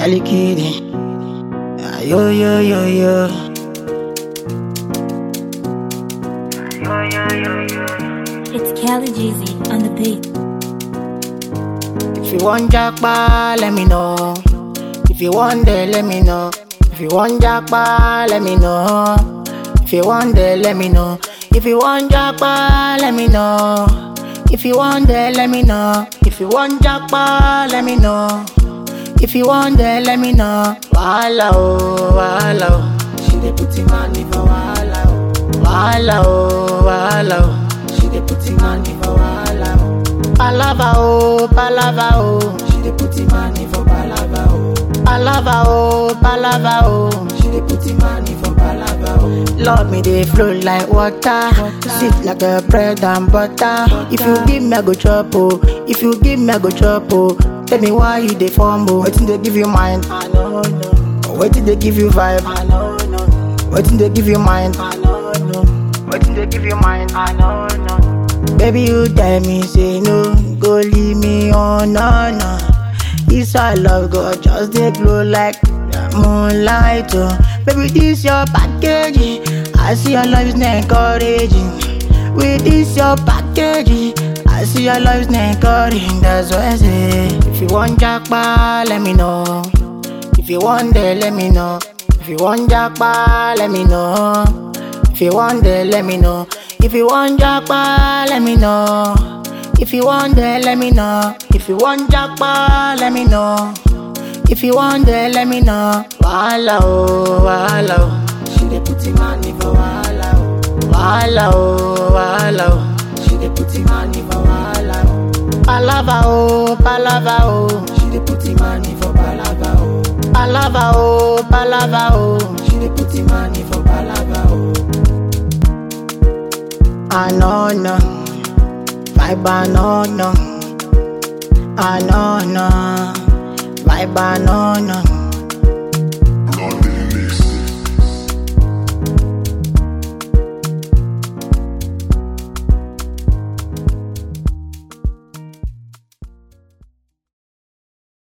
Ellie Kitty. Ah, Yo, yo, yo, yo. It's Kelly Jeezy on the beat. If you want jackpot, let me know. If you want there, let me know. If you want jackpot, let me know. If you want there, let me know. If you want jackpot, let me know. If you want there, let me know. If you want jackpot, let me know. If you want there, let me know. Wahala oh, wahala oh. She dey put him on for wahala oh. Wahala oh, wahala oh. She dey put him on for wahala oh. Palava oh, palava oh. She dey put him on for palava oh. Palava oh, palava oh. She dey put him on for palava oh. Love me dey flow like water, sweet like a bread and butter. If you give me I go chop oh, if you give me I go chop oh. Tell me why you dey fumble, wetin dey give you mind? I no know. Wetin dey give you vibe? I no know. Wetin dey give you mind? I no know. Wetin dey give you mind? I no know. Baby, you tell me, say no, go leave me on, no, no. This our love, God, just dey glow like moonlight, oh. Baby, this your package, I see your love is not encouraging. With this your package, I see your love is not encouraging. That's why I say, if you want jackpot, let me know. If you want there, let me know. If you want jackpot, let me know. If you want there, let me know. If you want jackpot, let me know. If you want there, let me know. If you want jackpot, let me know. If you want there, let me know. Wahala oh, wahala oh. She dey put him on for wahala oh. Wahala oh, wahala oh. She dey put him on for wahala oh. Palava oh, palava oh. She dey put him on for palava oh. Palava oh, palava oh. She dey put him on for palava oh. I know no, vibe I know no. I know no, vibe I know no.